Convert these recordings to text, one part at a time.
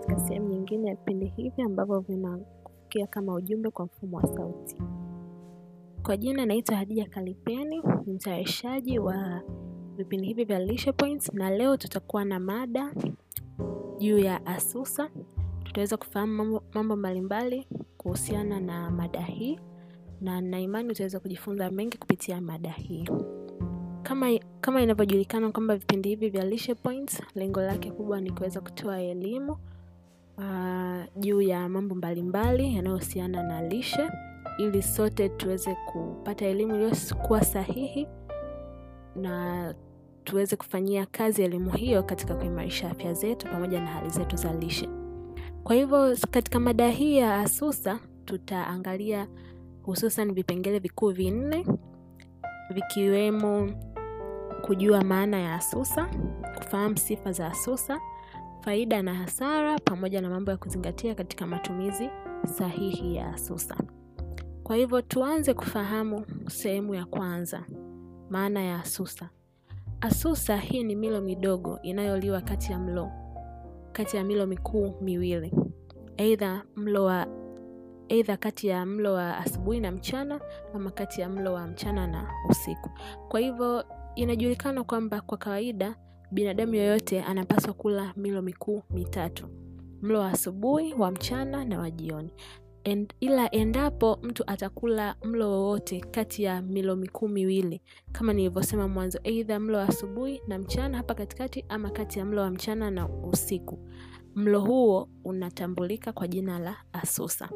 katika sehemu nyingine ya vipindi hivi ambavyo vinakufikia kama ujumbe kwa mfumo wa sauti. Kwa jina naitwa Hadija Kalipeni, ni mtayarishaji wa vipindi hivi vya Lishe Points, na leo tutakuwa na mada juu ya ASUSA. Tutaweza kufahamu mambo, mambo mbalimbali kuhusiana na mada hii, na na imani utaweza kujifunza mengi kupitia mada hii. Kama, kama inavyojulikana kwamba vipindi hivi vya Lishe Points lengo lake kubwa ni kuweza kutoa elimu uh, juu ya mambo mbalimbali yanayohusiana na lishe ili sote tuweze kupata elimu iliyokuwa sahihi na tuweze kufanyia kazi elimu hiyo katika kuimarisha afya zetu pamoja na hali zetu za lishe. Kwa hivyo katika mada hii ya ASUSA tutaangalia hususan vipengele vikuu vinne vikiwemo kujua maana ya ASUSA, kufahamu sifa za ASUSA, faida na hasara, pamoja na mambo ya kuzingatia katika matumizi sahihi ya ASUSA. Kwa hivyo tuanze kufahamu sehemu ya kwanza, maana ya ASUSA. ASUSA hii ni milo midogo inayoliwa kati ya mlo kati ya milo mikuu miwili, aidha mlo wa aidha kati ya mlo wa asubuhi na mchana ama kati ya mlo wa mchana na usiku. Kwa hivyo inajulikana kwamba kwa kawaida binadamu yoyote anapaswa kula milo mikuu mitatu, mlo wa asubuhi, wa mchana na wa jioni. And, ila endapo mtu atakula mlo wowote kati ya milo mikuu miwili kama nilivyosema mwanzo, aidha mlo wa asubuhi na mchana hapa katikati, ama kati ya mlo wa mchana na usiku, mlo huo unatambulika kwa jina la ASUSA.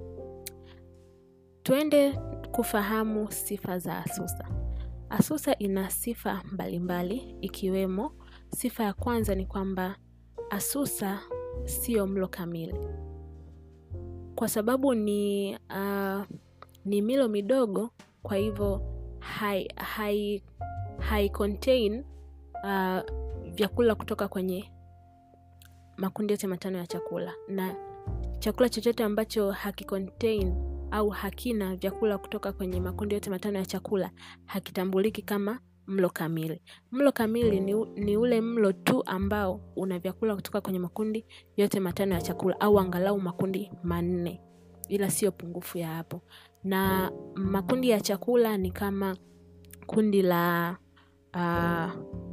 Tuende kufahamu sifa za ASUSA. ASUSA ina sifa mbalimbali ikiwemo, sifa ya kwanza ni kwamba ASUSA sio mlo kamili kwa sababu ni uh, ni milo midogo, kwa hivyo hai, hai, hai contain uh, vyakula kutoka kwenye makundi yote matano ya chakula, na chakula chochote ambacho hakicontain au hakina vyakula kutoka kwenye makundi yote matano ya chakula hakitambuliki kama mlo kamili. Mlo kamili ni, ni ule mlo tu ambao una vyakula kutoka kwenye makundi yote matano ya chakula au angalau makundi manne, ila sio pungufu ya hapo. Na makundi ya chakula ni kama kundi la uh,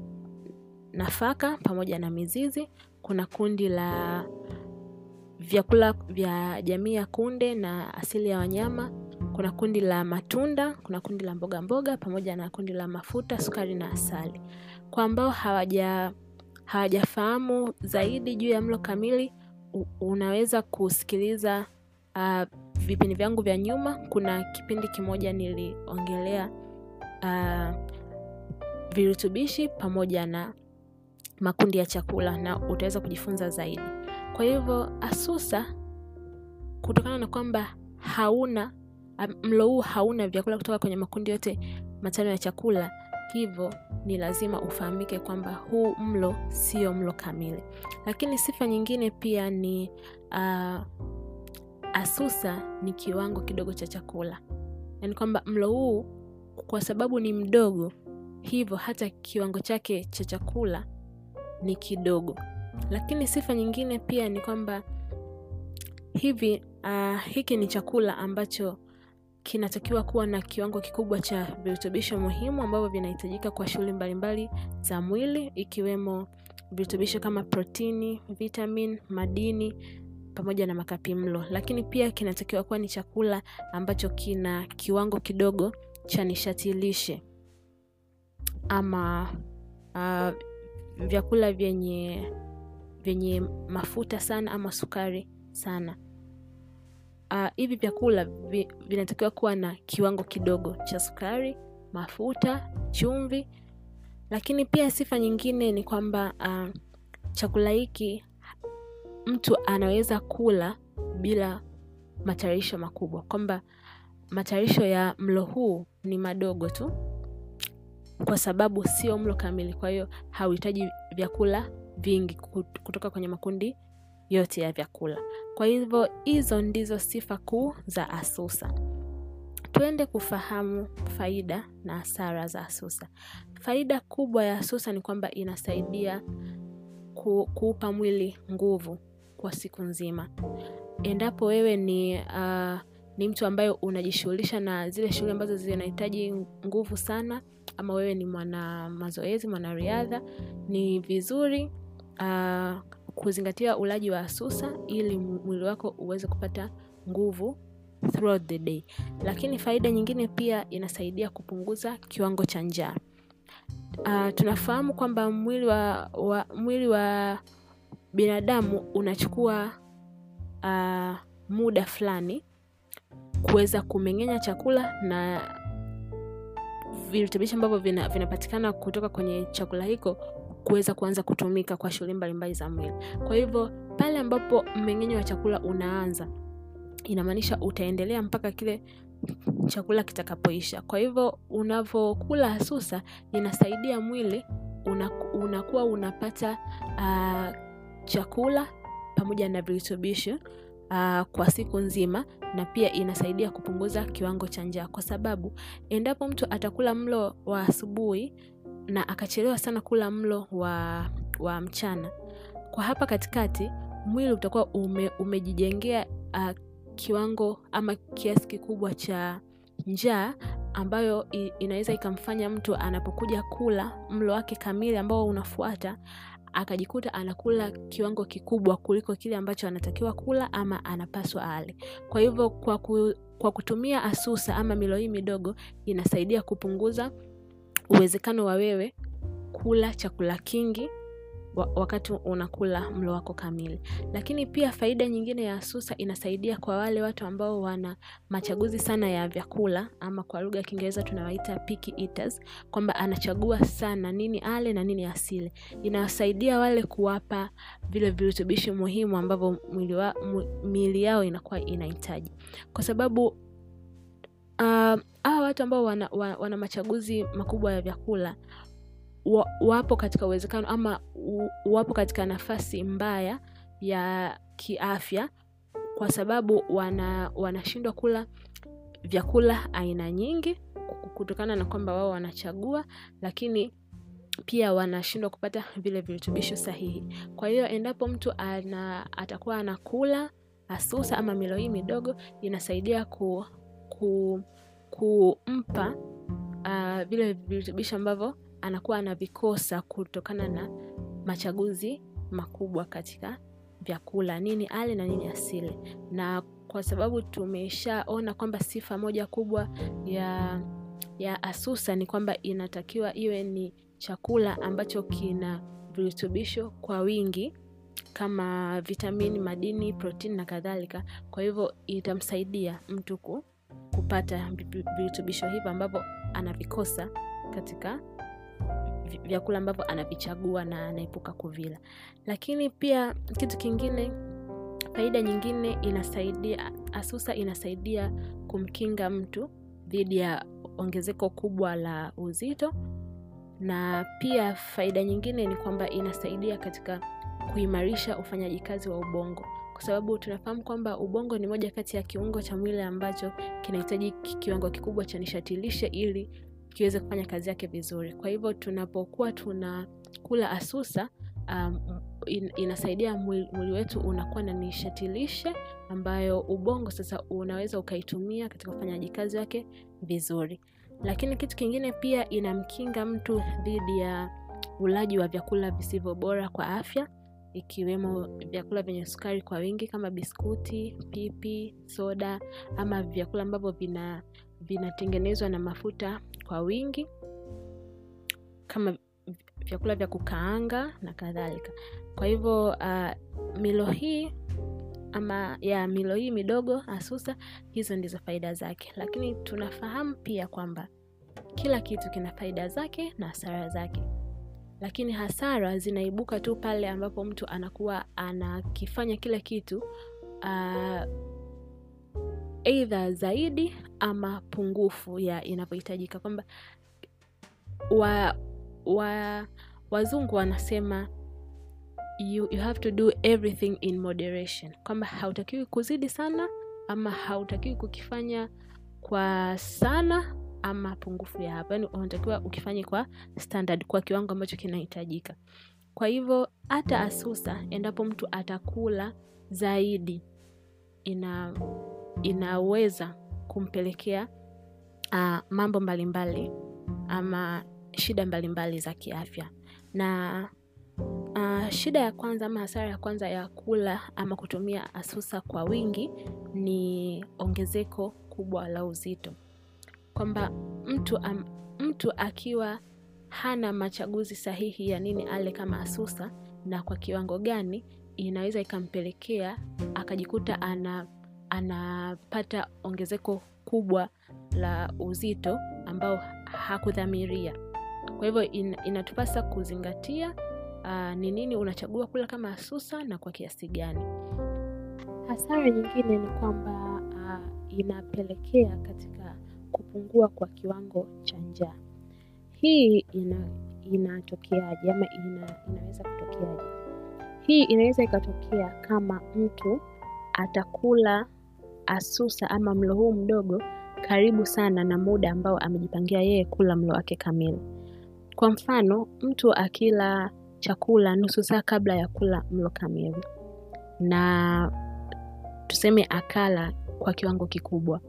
nafaka pamoja na mizizi. Kuna kundi la vyakula vya jamii ya kunde na asili ya wanyama kuna kundi la matunda, kuna kundi la mboga mboga pamoja na kundi la mafuta, sukari na asali. Kwa ambao hawaja hawajafahamu zaidi juu ya mlo kamili, unaweza kusikiliza uh, vipindi vyangu vya nyuma. Kuna kipindi kimoja niliongelea uh, virutubishi pamoja na makundi ya chakula na utaweza kujifunza zaidi. Kwa hivyo ASUSA, kutokana na kwamba hauna mlo huu hauna vyakula kutoka kwenye makundi yote matano ya chakula, hivyo ni lazima ufahamike kwamba huu mlo sio mlo kamili. Lakini sifa nyingine pia ni uh, ASUSA ni kiwango kidogo cha chakula, yaani kwamba mlo huu kwa sababu ni mdogo, hivyo hata kiwango chake cha chakula ni kidogo. Lakini sifa nyingine pia ni kwamba hivi uh, hiki ni chakula ambacho kinatakiwa kuwa na kiwango kikubwa cha virutubisho muhimu ambavyo vinahitajika kwa shughuli mbalimbali za mwili ikiwemo virutubisho kama protini, vitamin, madini pamoja na makapi mlo. Lakini pia kinatakiwa kuwa ni chakula ambacho kina kiwango kidogo cha nishati lishe ama uh, vyakula vyenye vyenye mafuta sana ama sukari sana. Uh, hivi vyakula vi, vinatakiwa kuwa na kiwango kidogo cha sukari, mafuta, chumvi. Lakini pia sifa nyingine ni kwamba uh, chakula hiki mtu anaweza kula bila matayarisho makubwa, kwamba matayarisho ya mlo huu ni madogo tu, kwa sababu sio mlo kamili. Kwa hiyo hauhitaji vyakula vingi kutoka kwenye makundi yote ya vyakula. Kwa hivyo hizo ndizo sifa kuu za ASUSA. Tuende kufahamu faida na hasara za ASUSA. Faida kubwa ya ASUSA ni kwamba inasaidia ku, kuupa mwili nguvu, kwa siku nzima endapo wewe ni uh, ni mtu ambaye unajishughulisha na zile shughuli ambazo zinahitaji nguvu sana ama wewe ni mwana mazoezi mwanariadha ni vizuri uh, kuzingatia ulaji wa asusa ili mwili wako uweze kupata nguvu throughout the day lakini faida nyingine pia inasaidia kupunguza kiwango cha njaa uh, tunafahamu kwamba mwili wa, wa mwili wa binadamu unachukua uh, muda fulani kuweza kumeng'enya chakula na virutubishi ambavyo vinapatikana vina kutoka kwenye chakula hiko kuweza kuanza kutumika kwa shughuli mbalimbali za mwili kwa hivyo pale ambapo mmeng'enyo wa chakula unaanza inamaanisha utaendelea mpaka kile chakula kitakapoisha kwa hivyo unavyokula hasusa inasaidia mwili unaku, unakuwa unapata uh, chakula pamoja na virutubisho uh, kwa siku nzima na pia inasaidia kupunguza kiwango cha njaa kwa sababu endapo mtu atakula mlo wa asubuhi na akachelewa sana kula mlo wa, wa mchana kwa hapa katikati mwili utakuwa ume, umejijengea uh, kiwango ama kiasi kikubwa cha njaa ambayo inaweza ikamfanya mtu anapokuja kula mlo wake kamili ambao unafuata akajikuta anakula kiwango kikubwa kuliko kile ambacho anatakiwa kula ama anapaswa ale kwa hivyo kwa, ku, kwa kutumia asusa ama milo hii midogo inasaidia kupunguza uwezekano wa wewe kula chakula kingi wakati unakula mlo wako kamili lakini pia faida nyingine ya asusa inasaidia kwa wale watu ambao wana machaguzi sana ya vyakula ama kwa lugha ya kiingereza tunawaita picky eaters kwamba anachagua sana nini ale na nini asile inawasaidia wale kuwapa vile virutubishi muhimu ambavyo mwili wa, miili yao inakuwa inahitaji kwa sababu uh, hawa watu ambao wana, wana, wana machaguzi makubwa ya vyakula wapo katika uwezekano ama wapo katika nafasi mbaya ya kiafya kwa sababu wana wanashindwa kula vyakula aina nyingi kutokana na kwamba wao wanachagua lakini pia wanashindwa kupata vile virutubisho sahihi kwa hiyo endapo mtu ana, atakuwa anakula asusa ama milo hii midogo inasaidia ku, ku, kumpa uh, vile virutubisho ambavyo anakuwa anavikosa kutokana na machaguzi makubwa katika vyakula nini ale na nini asile na kwa sababu tumeshaona kwamba sifa moja kubwa ya ya asusa ni kwamba inatakiwa iwe ni chakula ambacho kina virutubisho kwa wingi kama vitamini madini protini na kadhalika kwa hivyo itamsaidia mtu kupata virutubisho hivyo ambavyo anavikosa katika vyakula ambavyo anavichagua na anaepuka kuvila lakini pia kitu kingine faida nyingine inasaidia asusa inasaidia kumkinga mtu dhidi ya ongezeko kubwa la uzito na pia faida nyingine ni kwamba inasaidia katika kuimarisha ufanyaji kazi wa ubongo kwa sababu tunafahamu kwamba ubongo ni moja kati ya kiungo cha mwili ambacho kinahitaji kiwango kikubwa cha nishatilishe ili kiweze kufanya kazi yake vizuri kwa hivyo tunapokuwa tunakula asusa um, in, inasaidia mwili, mwili wetu unakuwa na nishatilishe ambayo ubongo sasa unaweza ukaitumia katika ufanyaji kazi wake vizuri lakini kitu kingine pia inamkinga mtu dhidi ya ulaji wa vyakula visivyo bora kwa afya ikiwemo vyakula vyenye sukari kwa wingi kama biskuti pipi soda ama vyakula ambavyo vina vinatengenezwa na mafuta kwa wingi kama vyakula vya kukaanga na kadhalika kwa hivyo uh, milo hii ama ya milo hii midogo asusa hizo ndizo faida zake lakini tunafahamu pia kwamba kila kitu kina faida zake na hasara zake lakini hasara zinaibuka tu pale ambapo mtu anakuwa anakifanya kila kitu uh, eidha zaidi ama pungufu ya inavyohitajika kwamba wa, wa wazungu wanasema you, you have to do everything in moderation kwamba hautakiwi kuzidi sana ama hautakiwi kukifanya kwa sana ama pungufu ya hapo yani unatakiwa ukifanye kwa standard kwa kiwango ambacho kinahitajika kwa hivyo hata asusa endapo mtu atakula zaidi ina inaweza kumpelekea uh, mambo mbalimbali ama shida mbalimbali za kiafya na uh, shida ya kwanza ama hasara ya kwanza ya kula ama kutumia asusa kwa wingi ni ongezeko kubwa la uzito kwamba mtu, um, mtu akiwa hana machaguzi sahihi ya nini ale kama asusa na kwa kiwango gani inaweza ikampelekea akajikuta ana anapata ongezeko kubwa la uzito ambao hakudhamiria kwa hivyo in, inatupasa kuzingatia ni nini unachagua kula kama asusa na kwa kiasi gani hasara nyingine ni kwamba uh, inapelekea katika kupungua kwa kiwango cha njaa hii ina inatokeaje ama ina, inaweza kutokeaje hii inaweza ikatokea kama mtu atakula asusa ama mlo huu mdogo karibu sana na muda ambao amejipangia yeye kula mlo wake kamili kwa mfano mtu akila chakula nusu saa kabla ya kula mlo kamili na tuseme akala kwa kiwango kikubwa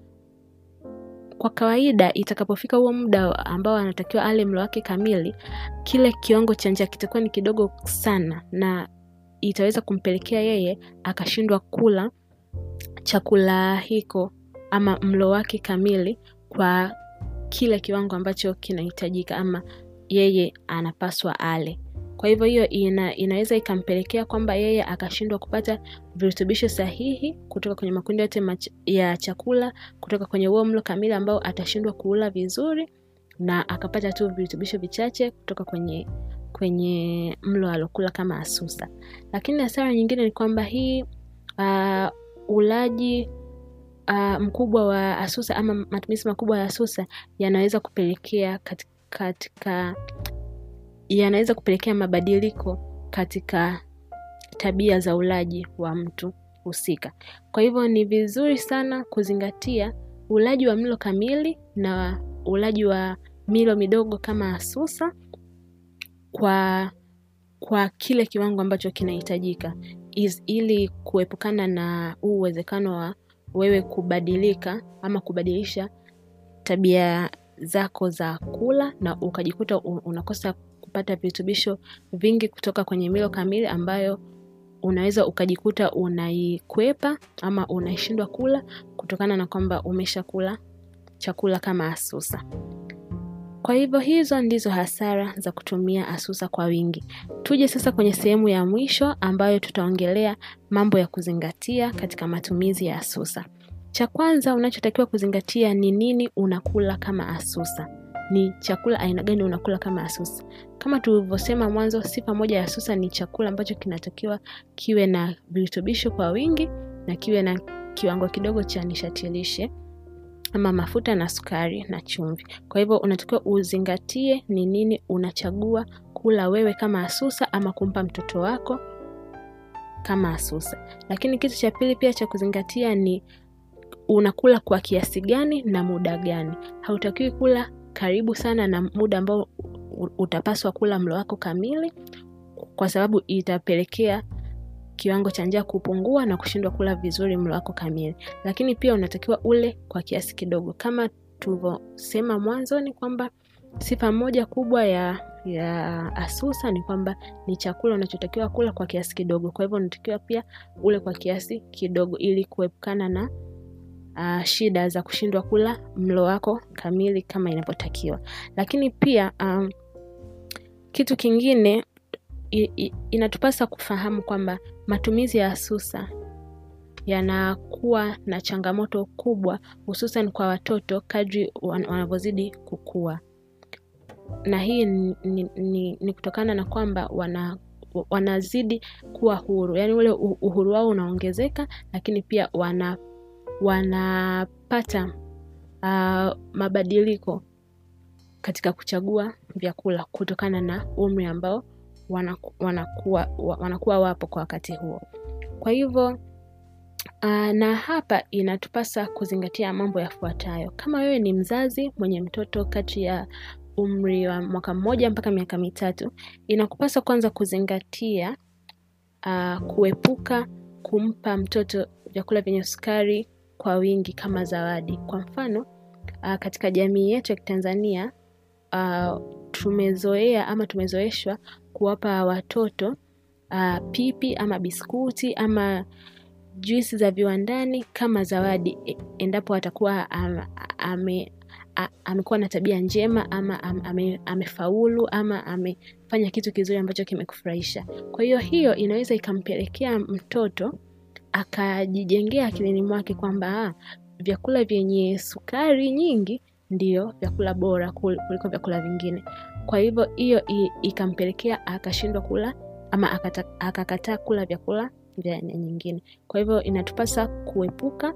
kwa kawaida itakapofika huo muda ambao anatakiwa ale mlo wake kamili kile kiwango cha njaa kitakuwa ni kidogo sana na itaweza kumpelekea yeye akashindwa kula chakula hiko ama mlo wake kamili kwa kile kiwango ambacho kinahitajika ama yeye anapaswa ale kwa hivyo hiyo ina, inaweza ikampelekea kwamba yeye akashindwa kupata virutubisho sahihi kutoka kwenye makundi yote mach- ya chakula kutoka kwenye huo mlo kamili ambao atashindwa kuula vizuri na akapata tu virutubisho vichache kutoka kwenye kwenye mlo alokula kama asusa lakini hasara nyingine ni kwamba hii uh, ulaji uh, mkubwa wa asusa ama matumizi makubwa ya asusa yanaweza kupelekea katika, katika yanaweza kupelekea mabadiliko katika tabia za ulaji wa mtu husika kwa hivyo ni vizuri sana kuzingatia ulaji wa mlo kamili na ulaji wa milo midogo kama asusa kwa kwa kile kiwango ambacho kinahitajika ili kuepukana na huu uwezekano wa wewe kubadilika ama kubadilisha tabia zako za kula na ukajikuta unakosa kupata virutubisho vingi kutoka kwenye milo kamili ambayo unaweza ukajikuta unaikwepa ama unaishindwa kula kutokana na kwamba umesha kula chakula kama asusa kwa hivyo hizo ndizo hasara za kutumia asusa kwa wingi tuje sasa kwenye sehemu ya mwisho ambayo tutaongelea mambo ya kuzingatia katika matumizi ya asusa cha kwanza unachotakiwa kuzingatia ni nini unakula kama asusa ni chakula aina gani unakula kama asusa kama tulivyosema mwanzo sifa moja ya asusa ni chakula ambacho kinatakiwa kiwe na virutubisho kwa wingi na kiwe na kiwango kidogo cha nishati lishe ama mafuta na sukari na chumvi kwa hivyo unatakiwa uzingatie ni nini unachagua kula wewe kama asusa ama kumpa mtoto wako kama asusa lakini kitu cha pili pia cha kuzingatia ni unakula kwa kiasi gani na muda gani hautakiwi kula karibu sana na muda ambao utapaswa kula mlo wako kamili kwa sababu itapelekea kiwango cha njaa kupungua na kushindwa kula vizuri mlo wako kamili lakini pia unatakiwa ule kwa kiasi kidogo kama tulivyosema mwanzoni kwamba sifa moja kubwa ya ya asusa ni kwamba ni chakula unachotakiwa kula kwa kiasi kidogo kwa hivyo unatakiwa pia ule kwa kiasi kidogo ili kuepukana na uh, shida za kushindwa kula mlo wako kamili kama inavyotakiwa lakini pia um, kitu kingine i, i, inatupasa kufahamu kwamba matumizi ya asusa yanakuwa na changamoto kubwa hususan kwa watoto kadri wanavyozidi kukua na hii ni, ni, ni, ni kutokana na kwamba wana wanazidi kuwa huru yaani ule uhuru wao unaongezeka lakini pia wana wanapata uh, mabadiliko katika kuchagua vyakula kutokana na umri ambao wanaku, wanakuwa, wanakuwa wapo kwa wakati huo kwa hivyo uh, na hapa inatupasa kuzingatia mambo yafuatayo kama wewe ni mzazi mwenye mtoto kati ya umri wa mwaka mmoja mpaka miaka mitatu inakupasa kwanza kuzingatia uh, kuepuka kumpa mtoto vyakula vyenye sukari kwa wingi kama zawadi. Kwa mfano, uh, katika jamii yetu ya Kitanzania uh, tumezoea ama tumezoeshwa kuwapa watoto uh, pipi ama biskuti ama juisi za viwandani kama zawadi e- endapo atakuwa am, ame, a- amekuwa na tabia njema ama am, ame, amefaulu ama amefanya kitu kizuri ambacho kimekufurahisha. Kwa hiyo hiyo inaweza ikampelekea mtoto akajijengea akilini mwake kwamba ah, vyakula vyenye sukari nyingi ndio vyakula bora kul- kuliko vyakula vingine. Kwa hivyo hiyo i- ikampelekea akashindwa kula ama akata- akakataa kula vyakula vya aina nyingine. Kwa hivyo inatupasa kuepuka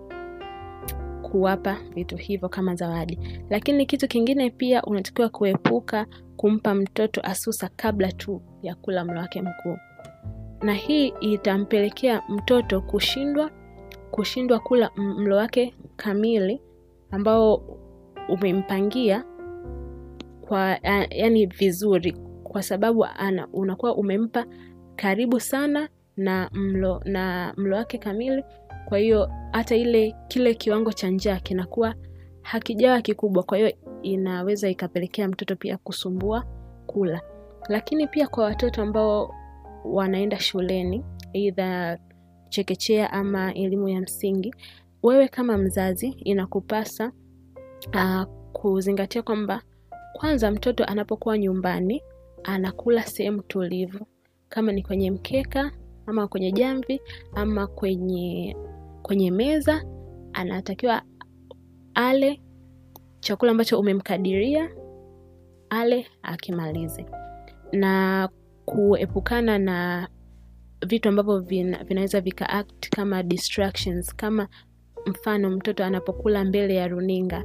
kuwapa vitu hivyo kama zawadi. Lakini kitu kingine pia unatakiwa kuepuka kumpa mtoto asusa kabla tu ya kula mlo wake mkuu, na hii itampelekea mtoto kushindwa kushindwa kula m- mlo wake kamili ambao umempangia kwa a- yani vizuri, kwa sababu ana, unakuwa umempa karibu sana na mlo na mlo wake kamili. Kwa hiyo hata ile kile kiwango cha njaa kinakuwa hakijawa kikubwa, kwa hiyo inaweza ikapelekea mtoto pia kusumbua kula. Lakini pia kwa watoto ambao wanaenda shuleni aidha chekechea ama elimu ya msingi, wewe kama mzazi inakupasa uh, kuzingatia kwamba kwanza mtoto anapokuwa nyumbani anakula sehemu tulivu, kama ni kwenye mkeka ama kwenye jamvi ama kwenye kwenye meza, anatakiwa ale chakula ambacho umemkadiria ale akimalize, na kuepukana na vitu ambavyo vina, vinaweza vika act kama distractions, kama mfano mtoto anapokula mbele ya runinga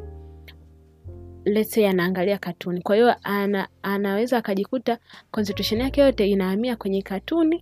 let's say anaangalia katuni, kwa hiyo ana, anaweza akajikuta concentration yake yote inahamia kwenye katuni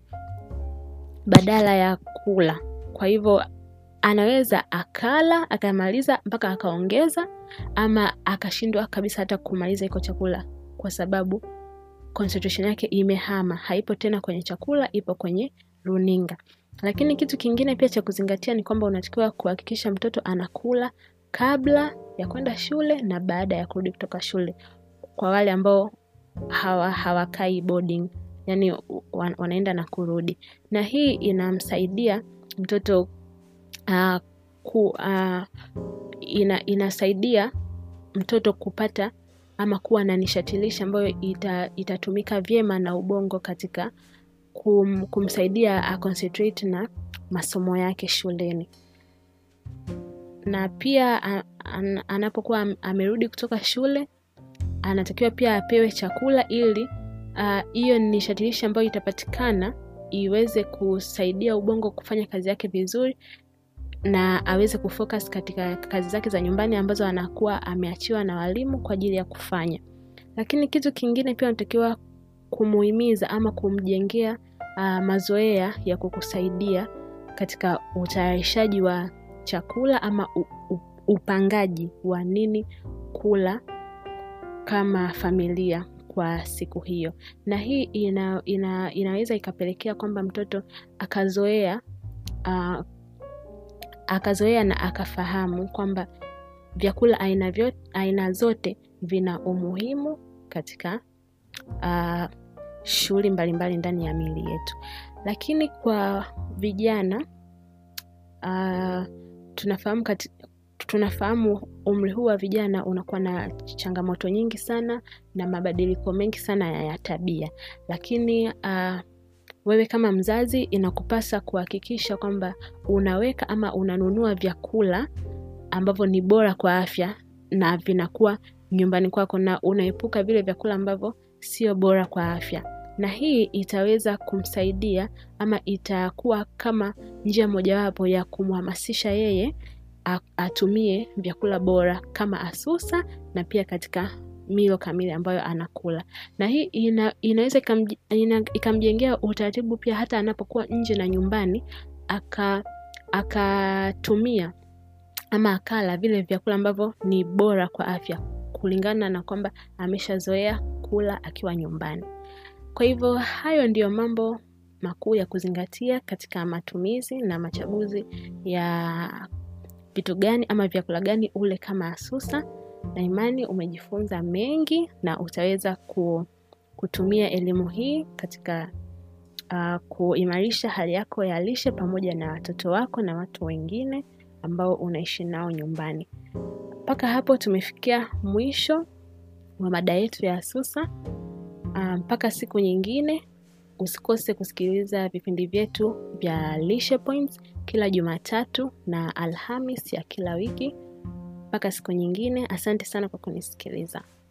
badala ya kula. Kwa hivyo anaweza akala akamaliza mpaka akaongeza, ama akashindwa kabisa hata kumaliza iko chakula, kwa sababu concentration yake imehama, haipo tena kwenye chakula, ipo kwenye runinga. Lakini kitu kingine pia cha kuzingatia ni kwamba unatakiwa kuhakikisha mtoto anakula kabla ya kwenda shule na baada ya kurudi kutoka shule, kwa wale ambao hawa hawakai boarding, yani wan- wanaenda na kurudi, na hii inamsaidia mtoto uh, ku, uh, ina, inasaidia mtoto kupata ama kuwa na nishati lishe ambayo ita, itatumika vyema na ubongo katika kum, kumsaidia a concentrate na masomo yake shuleni na pia a- an- anapokuwa am- amerudi kutoka shule anatakiwa pia apewe chakula ili ah, hiyo uh, nishati lishe ambayo itapatikana iweze kusaidia ubongo kufanya kazi yake vizuri na aweze kufocus katika kazi zake za nyumbani ambazo anakuwa ameachiwa na walimu kwa ajili ya kufanya. Lakini kitu kingine pia unatakiwa kumuhimiza ama kumjengea uh, mazoea ya kukusaidia katika utayarishaji wa chakula ama u, u, upangaji wa nini kula kama familia kwa siku hiyo, na hii ina, ina, inaweza ikapelekea kwamba mtoto akazoea uh, akazoea na akafahamu kwamba vyakula aina, vyo, aina zote vina umuhimu katika uh, shughuli mbalimbali ndani ya miili yetu. Lakini kwa vijana uh, tunafahamu kati, tunafahamu umri huu wa vijana unakuwa na changamoto nyingi sana na mabadiliko mengi sana ya, ya tabia, lakini uh, wewe kama mzazi inakupasa kuhakikisha kwamba unaweka ama unanunua vyakula ambavyo ni bora kwa afya na vinakuwa nyumbani kwako na unaepuka vile vyakula ambavyo sio bora kwa afya, na hii itaweza kumsaidia ama itakuwa kama njia mojawapo ya kumhamasisha yeye atumie vyakula bora kama asusa na pia katika milo kamili ambayo anakula, na hii ina, inaweza ikamjengea utaratibu pia hata anapokuwa nje na nyumbani aka akatumia ama akala vile vyakula ambavyo ni bora kwa afya kulingana na kwamba ameshazoea kula akiwa nyumbani. Kwa hivyo hayo ndiyo mambo makuu ya kuzingatia katika matumizi na machaguzi ya vitu gani ama vyakula gani ule kama asusa na imani umejifunza mengi na utaweza ku, kutumia elimu hii katika uh, kuimarisha hali yako ya lishe pamoja na watoto wako na watu wengine ambao unaishi nao nyumbani mpaka hapo tumefikia mwisho wa mada yetu ya asusa mpaka um, siku nyingine usikose kusikiliza vipindi vyetu vya lishe points kila jumatatu na alhamis ya kila wiki mpaka siku nyingine asante sana kwa kunisikiliza